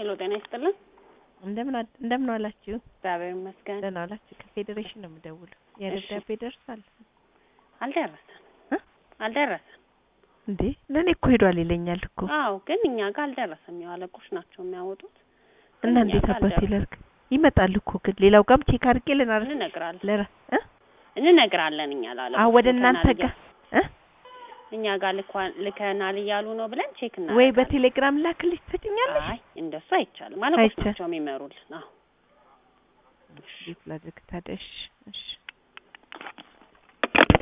ሄሎ ጤና ይስጥልን። እንደምን አ- እንደምን ዋላችሁ? እግዚአብሔር ይመስገን። ደህና ዋላችሁ? ከፌዴሬሽን ነው የምደውለው። የደብዳቤ ደርሷል አልደረሰም እ? አልደረሰም። እንዴ? ለእኔ እኮ ሄዷል ይለኛል እኮ አዎ ግን እኛ ጋር አልደረሰም። ያው አለቆች ናቸው የሚያወጡት። እና እኛ እንዴት ጋር አባቴ አልደረሰም። ላድርግ? ይመጣል እኮ ግን ሌላው ጋርም ቼክ አድርጌ ልናረግ እንነግራለን ለራ እ? እንነግራለን እኛ ላለቆች አዎ ወደ ልከናል እናንተ እያ- ጋር እ? እኛ ጋር ልኳን ልከናል እያሉ ነው ብለን ቼክ ወይ እናደርጋለን። በቴሌግራም ላክልሽ ትሰጭኛለሽ? አይ እንደሱ አይቻልም። አለቆች አይቻል- ናቸው የሚመሩልን። አዎ እንዴት ላድርግ ታዲያ? እሺ እሺ